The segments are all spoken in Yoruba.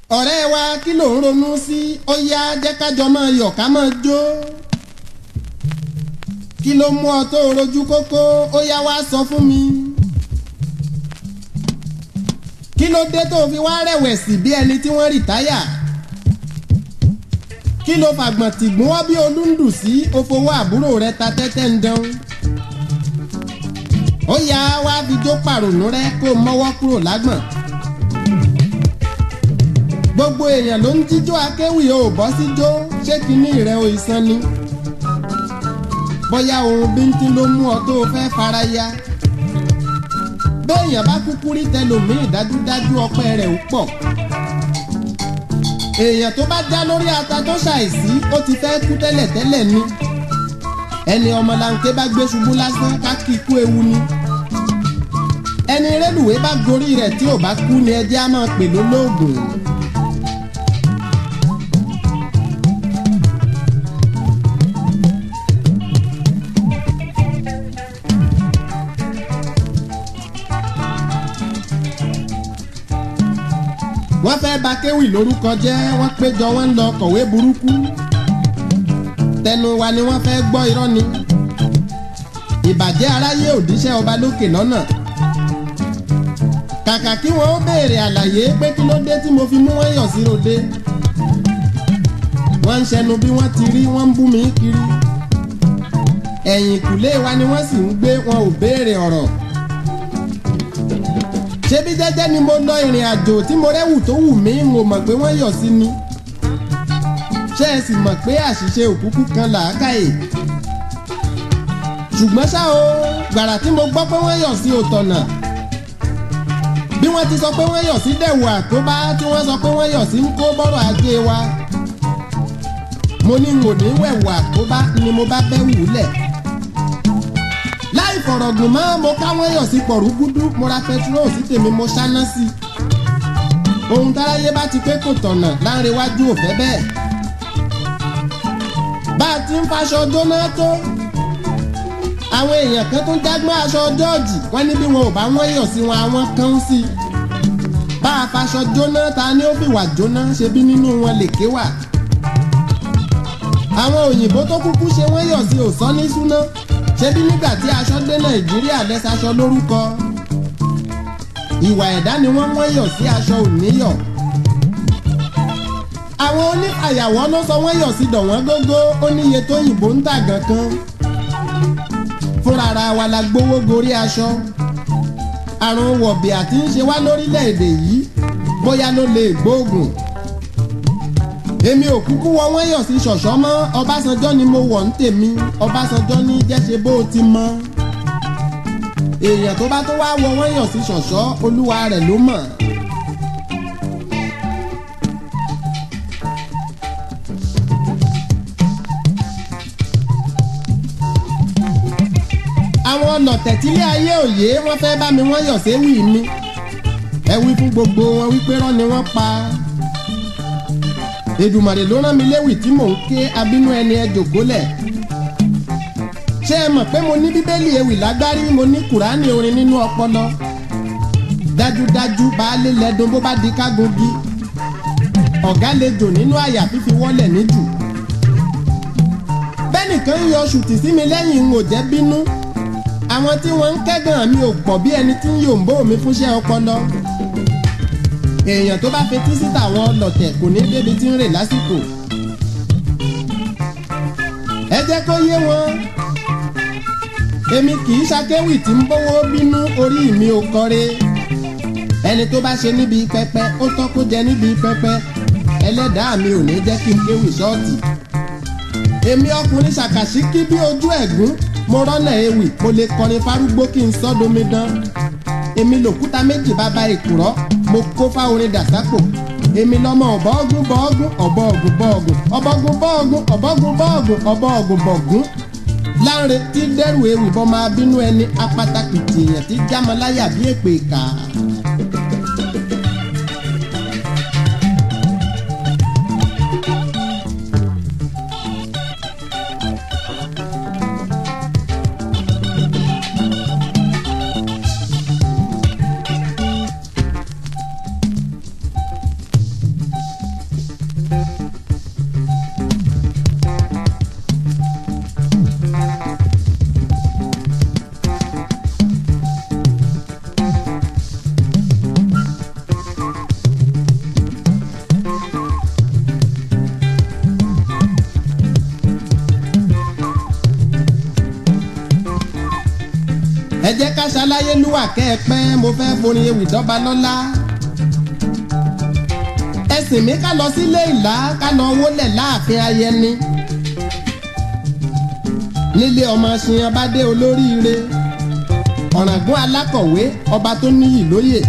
ọ̀rẹ́ wa kí ló ń ronú sí ó yá jẹ́ kájọ máa yọ̀ ká máa jó kí ló mú ọ tó rojú kókó ó yá wá sọ fún mi kí ló dé tó fi wá rẹ̀wẹ̀sì bí ẹni tí wọ́n rìtáyà kí ló fàgbọ̀n tìgbọ́n wá bí olúndù sí ó fowó àbúrò rẹ ta tẹ́tẹ́ ń dán ó yá wá fi jó pàrònú rẹ kó mọ́wọ́ kúrò lágbọ̀n gbogbo èèyàn ló ń jíjó akéwì o bọ́ sí jó ṣé kinní rẹ o ìsan ni bóyá ohun bíntín ló mú ọ tó o fẹ́ fara ya béèyàn bá kúkú rí tẹlòmíì dájúdájú ọpẹ́ rẹ̀ ó pọ̀ èèyàn tó bá já lórí ata tó ṣàìsí ó ti fẹ́ kú tẹ́lẹ̀tẹ́lẹ̀ ni ẹni ọmọlanke bá gbé ṣubú lásán ká kí ikú ewu ni ẹni rélùwé bá gorí rẹ̀ tí ò bá kú ni ẹjẹ́ á máa pè lólóògùn. wọ́n fẹ́ bà kéwì lórúkọ jẹ́ wọ́n péjọ wọ́n ń lọ kọ̀wé burúkú tẹnu wa ni wọ́n fẹ́ gbọ́ irọ́ ni ìbàjẹ́ aráyé òdíṣẹ́ ọba lókè lọ́nà kàkà kí wọ́n ó béèrè àlàyé pé kí ló dé tí mo fi mú wọ́n yọ̀ sí ròde wọ́n ń ṣẹnu bí wọ́n ti rí wọ́n ń bú mi kiri ẹ̀yìn ìkùlé wa ni wọ́n sì ń gbé wọn ò béèrè ọ̀rọ̀ ṣebí jẹ́jẹ́ ni mo lọ ìrìn àjò tí mo rẹ́wù tó wù mí mo mọ̀ pé wọ́n yọ̀ sí ni ṣé ẹ sì mọ̀ pé àṣìṣe òkúkú kan làákàyè ṣùgbọ́n ṣá o gbàrà tí mo gbọ́ pé wọ́n yọ̀ sí òtọ̀nà bí wọ́n ti sọ pé wọ́n yọ̀ sí dẹ̀wù àkóbá tí wọ́n sọ pé wọ́n yọ̀ sí ń kó bọ́rọ̀ ajé wa mo ní n ò ní wẹ̀wù àkóbá ni mo bá bẹ́ wù lẹ̀ láì fọ̀rọ̀gùn mọ́ mo káwọn yọ̀ sí pọ̀rúgúdú mo ra pẹtiró sí tèmi mo ṣáná sí i ohun táráyé bá ti pé kò tọ̀nà láńrewájú ò fẹ́ bẹ́ẹ̀ bá a ti ń faṣọ jóná tó àwọn èèyàn kan tó jágbọ́n aṣọ jọ́ọ̀jì wọ́n ní bí wọn ò bá wọ́n yọ̀ sí wọn àwọn kan sí i bá a faṣọ jóná ta ni ó fìwà jóná ṣe bí nínú wọn lè ké wà àwọn òyìnbó tó kúkú ṣe wọ́n yọ̀ sí òsán ní súná ṣebí nígbà tí aṣọ dé nàìjíríà lẹ́sàṣọ lórúkọ ìwà ẹ̀dá ni wọ́n wọ́n yọ̀ sí aṣọ òníyọ̀ àwọn onífàyàwọ́ ló sọ wọ́n yọ̀ sí dọ̀wọ́n gógó ó níye tó yìnbó ń tà gan kan fúnra ara wa la gbowó gorí aṣọ àrùn wọ̀bìà tí ń ṣe wá lórílẹ̀‐èdè yìí bóyá ló lè gbóògùn èmi ò kúkú wọ wọ́n yọ̀ sí ṣọ̀ṣọ́ mọ́ ọbásanjọ́ ni mo wọ̀ ń tèmi ọbásanjọ́ ní jẹ́ṣe bó o ti mọ́ èèyàn tó bá tó wá wọ wọ́n yọ̀ sí ṣọ̀ṣọ́ olúwa rẹ̀ ló mọ̀. àwọn ọ̀nà tẹ̀tílé ayé òye wọ́n fẹ́ bá mi wọ́n yọ̀ séwì mi ẹ wí fún gbogbo wọn wípé rán ni wọ́n pa á èdùmàrè ló rán mi léwì tí mò ń ké abínú ẹni ẹ jòkólẹ̀ ṣé ẹ mọ̀ pé mo ní bíbélì ewì lágbárí mo ní kùránì orin nínú ọpọlọ dájúdájú baálé lẹ́dùn bó bá di kágungi ọ̀gá lè jò nínú àyà fífi wọ́lẹ̀ níjù bẹ́nìkan ń yọ ṣùtì sí mi lẹ́yìn n ò jẹ́ bínú àwọn tí wọ́n ń kẹ́gàn mi ò pọ̀ bí ẹni tí ń yòǹbó mi fúnṣẹ́ ọpọlọ èèyàn tó bá fetí sí tàwọn ọlọ̀tẹ̀ kò ní débi tí ń rè lásìkò. ẹ jẹ́ kó yé wọn èmi kì í ṣakéwì tí ń bówó bínú orí mi ò kọre ẹni tó bá ṣe níbi pẹpẹ ó tọ́ kó jẹ níbi pẹpẹ ẹlẹ́dàá mi ò ní jẹ́ kí n kéwì ṣọ́ọ̀tì. èmi ọkùnrin ṣàkàṣíkí bí ojú ẹ̀gún mo rọ́nà ewì mo lè kọrin fárúgbó kí n sọ́domi dán èmi lòkúta méjì bàbá ìkùrọ́ mo kó fáorin dàsápò èmi lọmọ ọbọọgùn bọọgùn ọbọọgùn bọọgùn ọbọọgùn bọọgùn ọbọọgùn bọọgùn ọbọọgùn bọọgùn láńre tí dẹrù ewì bọ́ máa bínú ẹni apátákìtì èèyàn tí jámọláyà bí èpè kà. ẹ jẹ́ ká ṣaláyé lúwà kẹ́ ẹ pẹ́ mo fẹ́ forin ewì dọ́ba lọ́lá ẹsìn mi ká lọ sílé ìlà ká lọ wólẹ̀ láàfin ayẹni nílé ọmọ ṣìyàn bá dé olóríire ọ̀ràngún alákọ̀wé ọba tó níyì lóyè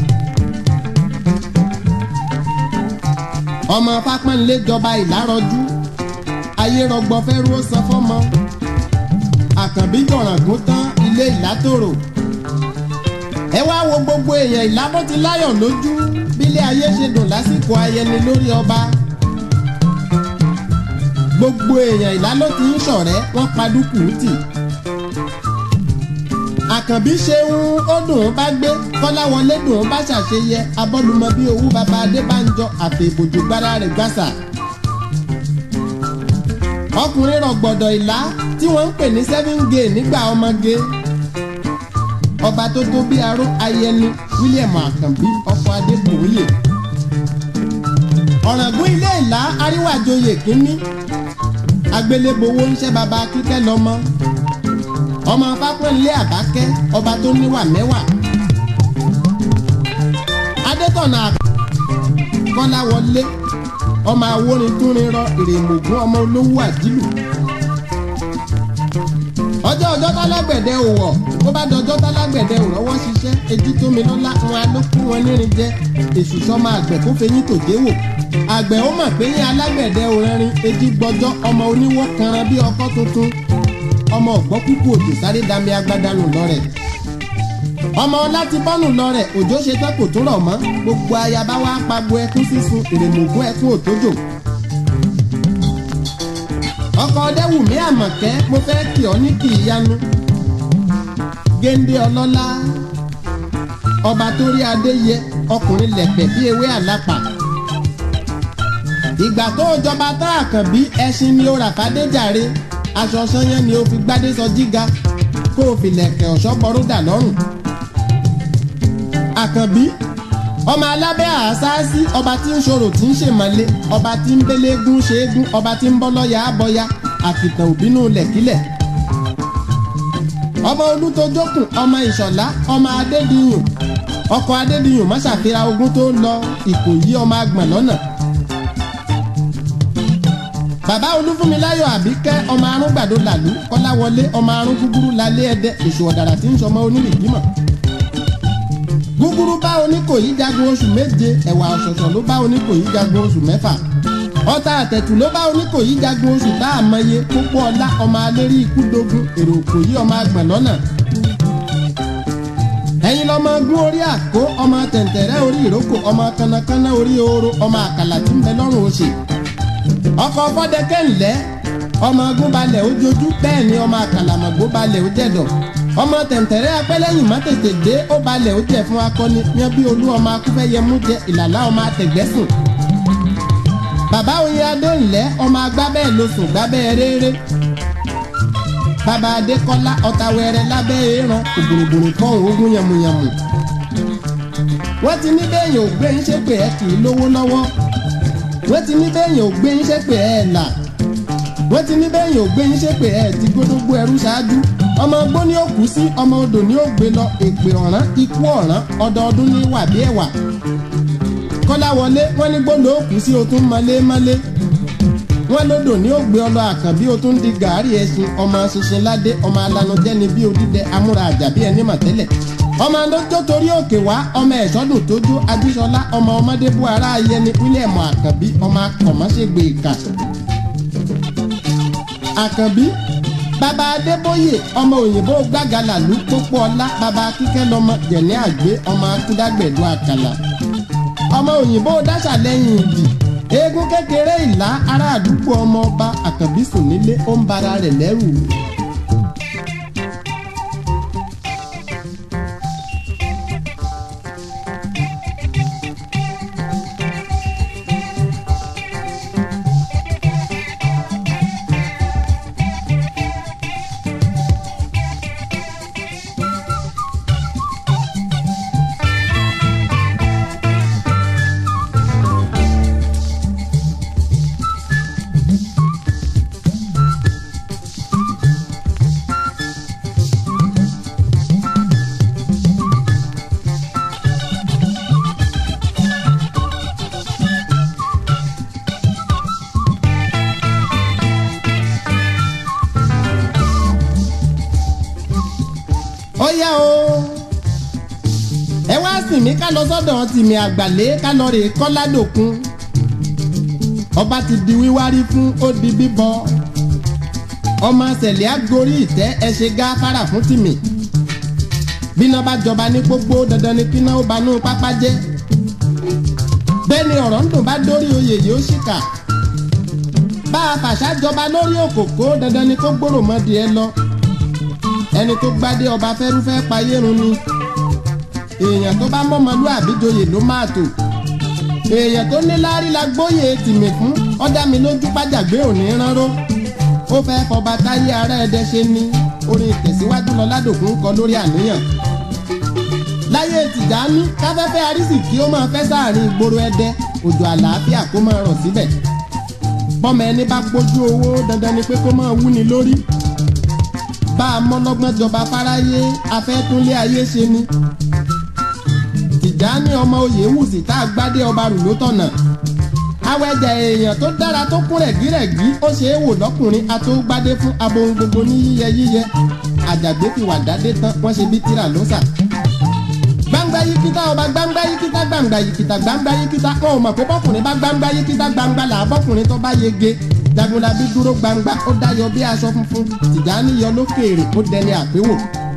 ọmọ fápánlé jọba ìlárọjú ayé rọgbọ fẹ́rú ó san fọ́mọ àkànbí jọ̀ràngún tán ilé ìlátòrò ẹ wá wo gbogbo èèyàn ìlábó ti láyọ̀ lójú bílé ayé ṣe dùn lásìkò ayẹni lórí ọba gbogbo èèyàn ìlá ló ti ń ṣọ̀rẹ́ wọ́n padùkù tì àkànbí ṣeun ó dùn ún bá gbé kọ́láwọlé dùn ún bá ṣàṣeyẹ abọ́lùmọ bí owó baba adébánjọ àfẹ̀bòjò gbára rẹ̀ gbàsà ọkùnrin rọ̀gbọ̀dọ̀ ìlá tí wọ́n ń pè ní seven gay nígbà ọmọge ọba tó tó bí aró ayẹni william àkànbí ọkọ adébòye ọ̀ràngún ilé ìlá àríwájòyè kínní agbélébowó ń ṣe baba kíkẹ́ lọ́mọ ọmọ fápẹ́ńlé àbákẹ́ ọba tó níwà mẹ́wàá adétọ̀nà kọ́láwọlé ọmọ awórin túnrin rọ ìrèmọ̀gún ọmọ olówó àdìlù ọjọ́ ọjọ́ tálágbẹ̀dẹ ò wọ̀ bó bá dọjọ́ tálágbẹ̀dẹ ò rọ́wọ́ ṣiṣẹ́ etí tómi lọ́lá wọn ló kú wọn nírin jẹ èṣù sọmọ àgbẹ̀ kó fẹyín tòjé wò àgbẹ̀ ó mọ̀ pé yín alágbẹ̀dẹ ò rẹ́rin etí gbọ́jọ́ ọmọ oníwọ́ kanran bí ọkọ́ tuntun ọmọ ọ̀gbọ́n kúkú òjò sáré dami agbádánù lọ́rẹ̀ ọmọ láti bọ́nù lọ́rẹ̀ òjò ṣe tán kò tún rọ̀ mọ́ gbogbo ayaba wa pagbo ẹkún sísun ìrèmọ̀gún ẹkún òtójò ọkọ ọdẹwùmí àmọ̀kẹ́ mo fẹ́ kí ọ ní kì í yanu géńdé ọlọ́lá ọba tó rí adé yẹ ọkùnrin lẹ̀pẹ̀ bí ewé àlápà ìgbà tó jọba tá àkànbí ẹṣin ni ó rà fàdéjàre aṣọ sanyẹn ni ó fi gbádé sọ jíga kó o fi lẹ̀kẹ̀ ọ̀ṣọ́ bọ́rúdà lọ́rùn àkànbí ọmọ alábẹ́ àṣáṣí ọba tí ń ṣòro tí ń ṣèmọ̀lé ọba tí ń bélégún ṣeégún ọba tí ń bọ́ lọ́yà àbọ̀yà àkìtàn òbínú lẹ̀kílẹ̀ ọmọ olùtọ́jọ́kùn ọmọ ìṣọ̀lá ọmọ adédìyàn ọkọ̀ adédìyàn má ṣàfihàn ogun tó lọ ìkòyí ọmọ agbọ̀n lọ́nà bàbá olúfúnmiláyọ̀ àbíkẹ́ ọmọ arúgbàdo làlú kọ́láwọlé ọmọ arún gúgúrú lálé ẹdẹ èṣù ọ̀dàrà tí ń sọmọ onírìkímọ̀ gúgúrú bá oníkòyí jagun oṣù méje ẹ̀wà ọ̀ṣọ̀ṣọ̀ ló bá oníkòyí jagun oṣù mẹ́fà ọta àtẹ̀tù ló bá oníkòyí jagun oṣù tá a mọye pópó ọlá ọmọ alérí ikú dogun èrò òkòyí ọmọ agbọ̀n lọ́nà ẹ̀yin lọmọ gún orí àkó ọmọ tẹ̀ǹtẹ̀rẹ́ orí ìrókò ọmọ kánnakánná orí ooro ọmọ àkàlà tí ń bẹ lọ́rùn oṣè ọkọ̀ fọ́dẹ́kẹ́ ńlẹ́ ọmọ ogun balẹ̀ ojojú bẹ́ẹ̀ ni ọmọ àkàlàmọ̀gbó balẹ̀ ó jẹ̀dọ̀ ọmọ tẹ̀ǹtẹ̀rẹ́ apẹ́lẹ́yìn má tètè dé ó balẹ̀ ó jẹ̀ fún akọni yan bí olú ọmọ akúfẹ́yẹmú jẹ ìlàlá ọmọ àtẹ̀gbẹ́sùn bàbá oyin adé ńlẹ́ ọmọ agbábẹ́ ló sùn gbábẹ́ rere bàbá adékọ́lá ọ̀tàwẹ̀rẹ̀ lábẹ́ èèràn ògbòrògbòrò kan ogun yàmùyàmù wọ́n ti ní bẹ́ẹ̀yàn ò gbé ń ṣépè ẹ̀ kì í lówó lọ́wọ́ wọ́n ti ní bẹ́ẹ̀yàn ò gbé yín ṣépè ẹ̀ là wọ́n ti ní bẹ́ẹ̀yàn ò gbé yín ṣépè ẹ̀ ti gbódógbó ẹrú ṣáájú ọmọ ogbó ni ó kú sí ọmọ odò ni ó gbé lọ èpè ọ̀ràn ikú ọ̀ràn ọdọọdún ní wà bí ẹ̀wà kọ́láwọlé wọ́n ní gbọ́dọ̀ ó kú sí o tún mọ́lémọ́lé wọ́n lódò ní ó gbé ọlọ àkànbí o tún di gàárì ẹṣin ọmọ ṣinṣin ládé ọmọ alanujẹni bí odídẹ amúra àjàbí ẹni mọ̀tẹ́lẹ̀ ọmọ adójó torí òkè wá ọmọ ẹ̀ṣọ́dún tójú ajíṣọlá ọmọ ọmọdé bú ara ayẹni wílẹ̀mù àkànbí ọmọ akọ̀mọ́ṣègbè ìkà. àkànbí bàbá adébóyè ọmọ òyìnbó gbàgàlàlú pópó ọlá bàbá kíkẹ́ lọmọ jẹ̀ní àgbé ọmọ akúdágbẹ̀dú àkàlà ọmọ òyìnbó dáṣà lẹ́yìn ìdì eégún kékeré ìlà ará àdúgbò ọmọ ọba àkànbí sùn nílé ó ń bara rẹ̀ lẹ́rù. tìmí ká lọ sọ́dọ̀ tìmí àgbàlé ká lọ rè kọ́ládòkun ọba ti di wíwárí fún ó di bíbọ ọmọ sẹ̀lẹ̀ àgórí ìtẹ́ ẹ ṣe gáfárà fún tìmí bíná bá jọba ní pópó dandan ni kíná ó banú pápá jẹ́ bẹ́ẹ̀ ni ọ̀rọ̀ ń dùn bá dórí oyè yìí ó ṣìkà bá a fàṣà jọba lórí òkòkò dandan ni kó gbòòrò mọ́dì ẹ lọ ẹni tó gbádé ọba fẹ́rúfẹ́ payérun ni èèyàn tó bá mọ́mọlúàbí joyè ló máa tò èèyàn tó ní láárí la gbóyè tìmì fún ọ̀dà mi lójú pàjàgbé òní ránró ó fẹ́ fọba táyé ara ẹ̀dẹ ṣe ní orin ìtẹ̀síwájú lọ ládòkun kọ lórí àníyàn láyé tìjání káfẹ́fẹ́ arísìkí ó máa fẹ́ sáàrin ìgboro ẹdẹ òjò àlàáfíà kó máa rọ̀ síbẹ̀ bọ́mọ ẹni bá pójú owó dandan ni pé kó máa wúni lórí bá a mọ́lọ́gbọ́n jọba fáráyé afẹ́túnlé ayé ṣe ni tìjání ọmọ oyè wùsì tá a gbádé ọba rù ló tọ̀nà awẹ́jẹ èèyàn tó dára tó kún rẹ̀gírẹ̀gí ó ṣe é wò lọ́kùnrin atógbádé fún abohun gbogbo ní yíyẹ yíyẹ àjàgbé fi wà dádé tán wọ́n ṣe bí tíra ló sà gbangba yikita ọba gbangba yikita gbangba yikita gbangba yikita wọn ò mọ̀ pé bọ́kùnrin bá gbangba yikita gbangba là bọ́kùnrin tó bá yege jagunlabi dúró gbangba ó dáyọ bí aṣọ funfun tìjání yọ lókèèrè ó dẹni àpéwò.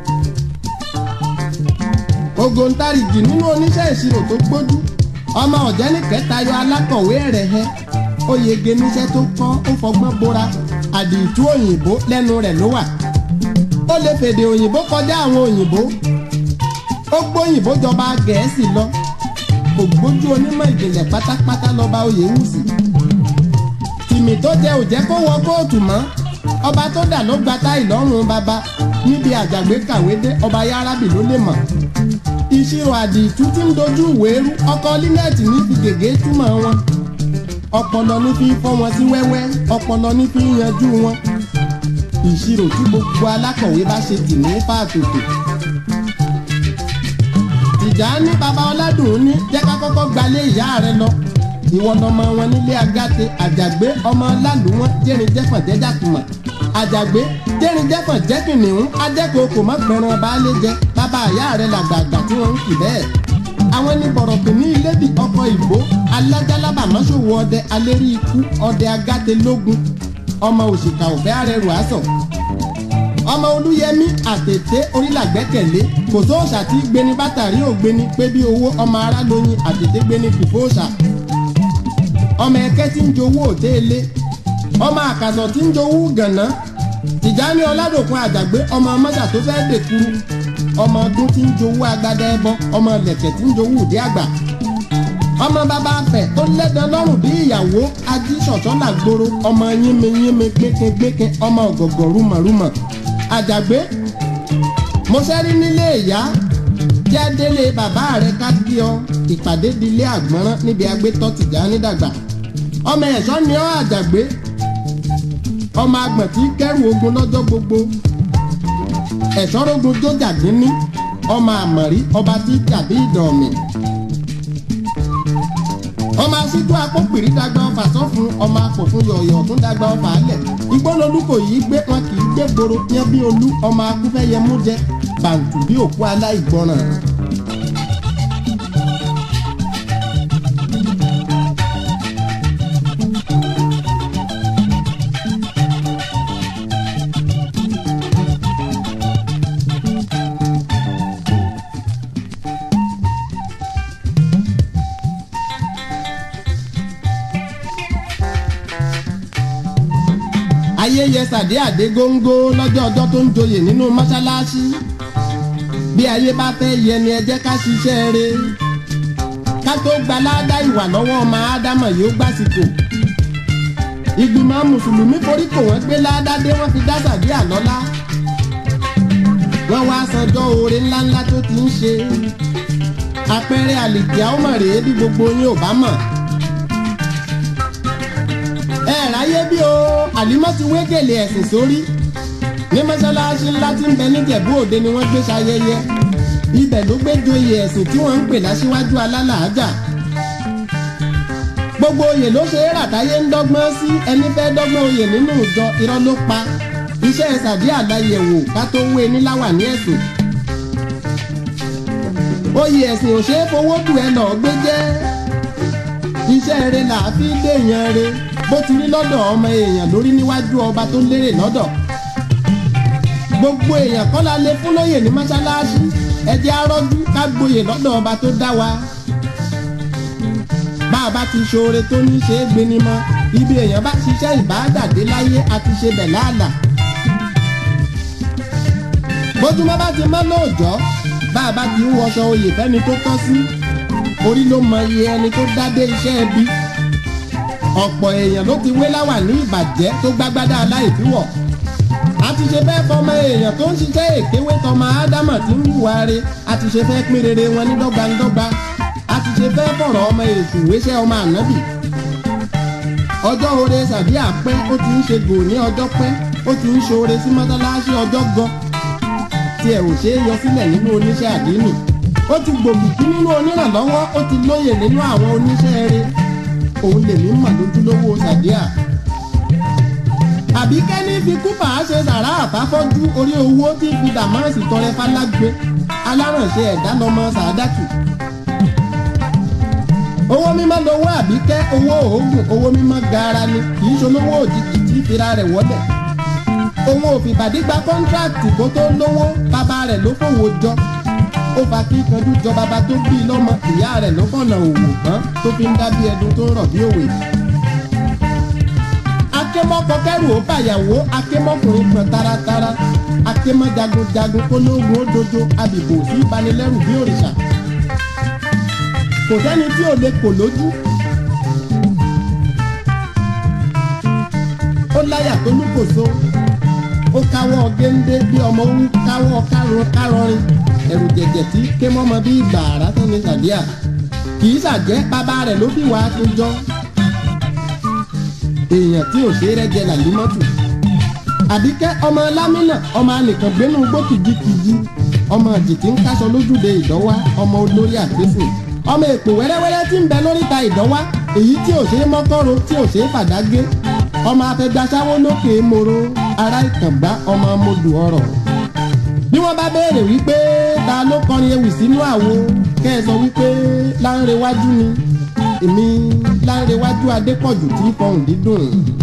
ògòǹtarìgì nínú oníṣẹ́ ìṣirò tó gbójú ọmọ ọ̀jẹ́ni kẹtayọ alákọ̀wé rẹ̀ hẹ́ ó yege níṣẹ́ tó kọ́ ó fọgbọ́n bóra àdìtú òyìnbó lẹ́nu rẹ̀ ló wà ó lè fèdè òyìnbó kọjá àwọn òyìnbó ó gbóyìnbó jọba gẹ̀ẹ́sì lọ ògbójú onímọ̀ ìjìnlẹ̀ pátápátá lọ́ba oyèwùsì tìmì tó jẹ òjẹ́ kó wọ kóòtù mọ́ ọba tó dà ló gba táì lọ́rùn bàbá níbi àjàgbé kàwé dé ọba yárábì ló lè mọ̀ ìṣirò àdìtú tí ń dojú ìwé rú ọkọ línẹ́ẹ̀tì ní fi gègé túmọ̀ wọn ọpọlọ ní fi fọ́ wọn sí wẹ́wẹ́ ọpọlọ ní fi yanjú wọn ìṣirò tí gbogbo alákọ̀wé bá ṣe tì ní fàtòtò ìjà ní baba ọládùn ní jẹ́ ká kọ́kọ́ gbalé ìyá rẹ lọ ìwọ lọmọ wọn nílé agáte àjàgbé ọmọ lálùwọ́n jẹ́rin jẹ́fọ̀n jẹ́jàkùmọ̀ àjàgbé jẹ́rin jẹ́fọ̀n jẹ́kìnìún ajẹ́kọ̀ọ́ kò mọ́ pẹ̀ràn baálé jẹ bàbá ìyá rẹ làgbààgbà tí wọ́n ń kì bẹ́ẹ̀ àwọn ní bọ̀rọ̀kì ní ilébi ọkọ̀ ìbò alájálábà mọ́ṣòwò ọdẹ alérí ikú ọdẹ agáte lógun ọmọ òṣìkà òfẹ́ arẹrù àṣọ ọmọ olúyẹmí àtètè orílàgbẹ́kẹ̀lé kò sóòṣà tí gbéni bátàrí ògbéni pé bí owó ọmọ ará lóyin àtètè gbéni fìfóòṣà ọmọ ẹkẹ tí ń jowó òtéèlé ọmọ àkàsọ̀ tí ń jowó gànà tìjání ọládòkun àjàgbé ọmọ mọ́ṣà tó fẹ́ dèkuru ọmọ ọdún tí ń jowó agbada ẹbọ ọmọ lẹ̀kẹ̀ tí ń jowó òde àgbà ọmọ bàbá afẹ tó lẹ́dàn lọ́rùn bí ìyàwó ajíṣọ̀tọ́ làgbòrò ọmọ yínmi yínmi gbékengbéken ọmọ ọ̀gọ̀gọ̀ rúmọ̀rúmọ̀ àjàgbé mo sẹ́rí nílé ìyá tí a délé bàbá rẹ ká kí ọ ìpàdé dilé àgbọ̀nrán níbi agbétọ́ tìjà nídàgbà ọmọ ẹ̀ṣọ́ ni ọ́ àjàgbé ọmọ agbọ̀n tí kẹ́rù ogun lọ́jọ́ gbogbo ẹ̀ṣọ́ rogun jójà dínní ọmọ àmọ̀rí ọba tí tàbí ìdọ̀ọ̀mì ọmọ asíjú akópìrí dàgbà ọfà sọfún ọmọ apòfún yọ̀ọ̀yọ̀ tún dàgbà ọfà alẹ̀ ìgbọ́nolúkọ yìí gbé wọn kì í gbé gbòòrò yẹn bí olú ọmọ akúfẹ́yẹ mú jẹ bàǹtù bí òkú aláìgbọràn. ayẹyẹ sàdé àdé góńgó lọ́jọ́ ọjọ́ tó ń joyè nínú mọ́ṣáláṣí bí ayé bá fẹ́ yẹ ni ẹ jẹ́ ká ṣiṣẹ́ re ká tó gba ládá ìwà lọ́wọ́ ọmọ ádámọ̀ yóò gbàsìkò ìgbìmọ̀ mùsùlùmí forí kò wọ́n gbé ládá dé wọ́n fi dá sàdé àlọ́lá wọ́n wá sanjọ́ oore ńláńlá tó ti ń ṣe àpẹẹrẹ àlìkíá ó mọ̀ rèé bí gbogbo yín ò bá mọ̀ ẹ ráyé bí o àlímọ́ ti wé gèlè ẹ̀sìn sórí ní mọ́ṣáláṣí ńlá tí ń bẹ níjẹ̀bú òde ni wọ́n gbé ṣayẹyẹ ibẹ̀ ló gbé joyè ẹ̀sìn tí wọ́n ń pè láṣíwájú alálàájà gbogbo oyè ló ṣe é ràtáyé ń dọ́gbọ́n sí ẹni fẹ́ dọ́gbọ́n oyè nínú ìjọ irọ́ ló pa iṣẹ́ sàdí àdáyẹ̀wò ká tó wé níláwà ní ẹ̀sìn oyè ẹ̀sìn ò ṣe é fowó dù ẹ lọ gbé jẹ́ iṣẹ́ rẹ là á fi déèyàn rẹ bó ti rí lọ́dọ̀ ọmọ èèyàn lórí níwájú ọba tó lérè lọ́dọ̀ gbogbo èèyàn kọ́ la lè fún lóyè ní mọ́ṣáláṣí ẹ jẹ́ arọ́jú ká gboyè lọ́dọ̀ ọba tó dá wa bá a bá ti ṣoore tó ní ṣe é gbéni mọ́ ibi èèyàn bá ṣiṣẹ́ ìbáàdàdé láyé a ti ṣe bẹ̀ láàlà bójúmọ́ bá ti mọ́ lóòjọ́ bá a bá ti ń wọṣọ oyè fẹ́ni tó tọ́ sí orí ló mọ iye ẹni tó dádé iṣẹ́ ẹbí ọ̀pọ̀ èèyàn ló ti wé láwà ní ìbàjẹ́ tó gbágbádá aláìfíwọ̀ a ti ṣe fẹ́ fọmọ èèyàn tó ń ṣiṣẹ́ èkéwé tọmọ ádámọ̀ tí ń hùwà re a ti ṣe fẹ́ pín rere wọn ní dọ́gbandọ́gba a ti ṣe fẹ́ fọ̀rọ̀ ọmọ èṣù wéṣẹ́ ọmọ ànábì ọjọ́ oore sàbí àpẹ́ ó ti ń ṣe gò ní ọjọ́ pẹ́ ó ti ń ṣoore sí mọ́tálásí ọjọ́ gan tí ẹ ò ṣe é yọ sílẹ̀ nínú oníṣẹ́ àdínì ó ti gbòmìkí nínú onírànlọ́wọ́ ó ti lóye nínú àwọn oníṣẹ́ eré òun lèmi mọ̀ lójúlówó sàdíà àbí kẹ́ni fi kúpà á ṣe sàrà àfáfọ́jú orí owó tí fi dàmọ́ọ̀sì tọrẹ fálágbe alárànṣe ẹ̀dá lọmọ sàádàtù owó mímọ́ lowó àbíkẹ́ owó òògùn owó mímọ́ gaara ni kì í ṣolówó òjijì tí fira rẹ̀ wọ́lẹ̀ òun ò fìbàdí gba kọ́ńtráàtì kó tó lówó bàbá rẹ̀ ló fòwò jọ ó fa kí kanjú jọ bàbá tó bí i lọ́mọ ìyá rẹ̀ ló fọ̀nà òwò tán tó fi ń dábí ẹdun tó ń rọ̀ bí òwe. akémọ́kọ kẹrù ó bàyàwó akémọ́kùnrin pọn taratara akémọ́ jagunjagun kólógun ó dojo abìbò sí ìbanilẹ́rù bí òrìṣà. kò sẹ́ni tí ò lè kò lójú. ó láyà tó lúkòso ó káwọ́ géńdé bí ọmọ ń káwọ́ kárọ̀ kárọ̀rin ẹ̀rù jẹ̀jẹ̀ tí ké mọ́mọ bí ìgbà àrá tó ní sàdíà kì í ṣàjẹ́ bàbá rẹ̀ ló bí wàá tó jọ èèyàn tí ò ṣe é rẹ́jẹ làlímọ́tù àbíkẹ́ ọmọ lámínà ọmọ anìkan gbénú gbó kìjikìji ọmọ jìtì ń káṣọ lójúde ìdánwá ọmọ olórí àgbésìn ọmọ èpò wẹ́rẹ́wẹ́rẹ́ tí ń bẹ lóríta ìdánwá èyí tí ò ṣe é mọ́kọ́rọ̀ tí ò ṣe é fàdágé ọmọ afẹgbàsáwó lókè moro ará ìkàngbá ọmọ modù ọrọ̀ bí wọ́n bá béèrè wípé ta ló kọrin ewì sínú àwo kẹ́ ẹ sọ wípé láńrewájú ni èmi láńrewájú adépọ̀jù tí fọhùn dídùn.